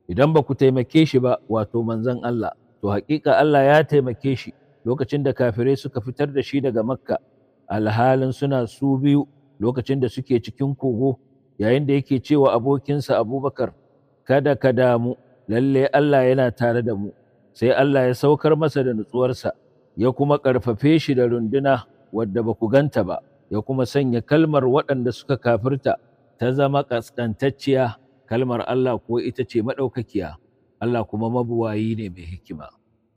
idan ba ku taimake shi ba wato manzon Allah to haƙiƙa Allah ya taimake shi lokacin da kafirai suka fitar da shi daga makka alhalin suna su biyu lokacin da suke cikin kogo yayin da yake cewa abokinsa abubakar kada ka damu lalle Allah yana tare da mu sai Allah ya saukar masa da nutsuwarsa ya kuma ƙarfafe shi da runduna wadda ba ku ganta ba ya kuma sanya kalmar waɗanda suka kafirta ta zama ƙasƙantacciya kalmar Allah ko ita ce maɗaukakiya Allah kuma mabuwayi ne mai hikima